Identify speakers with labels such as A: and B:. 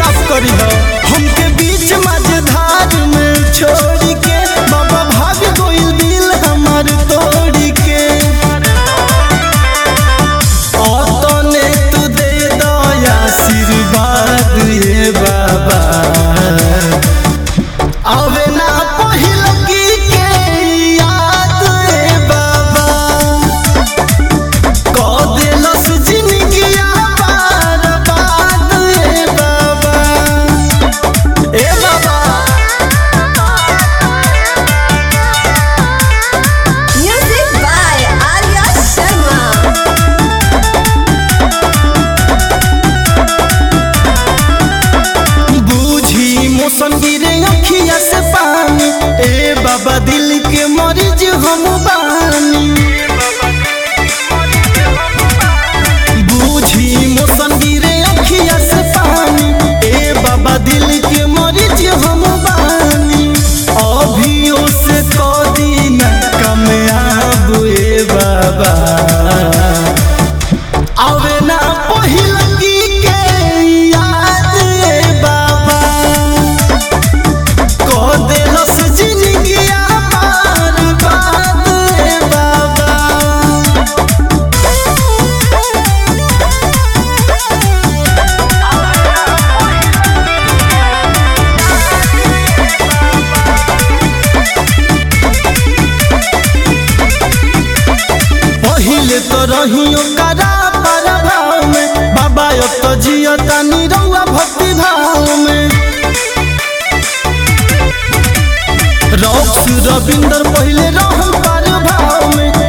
A: साफ करी हो हमके बीच मझधार में छोड़ के बाबा भाग गइल दिल हमार तोड़ के तने तू दे दया आशीर्वाद ये बाबा आवे ना पहिल की के याद ए बाबा क देलस जिंदगिया पार बाद ए बाबा ए बाबा
B: Music by Arya Sharma.
A: बूझी मौसम गिरे अखिया से पानी ए बाबा दिल के मरीज हम बानी बूझी मौसम गिरे अखिया से पानी ए बाबा दिल के मरीज हम बानी अभियो से कदी न कमयाब ए बाबा आवे ना पहिल की के याद ए बाबा को देलस जिंदगिया पार बाद ए बाबा पहिले तो रहियो करा पर भाव में बाबा अब तो जियो तानी रउआ भक्ति भाव में रॉक्स रविंदर पहिले रहम पर भाव में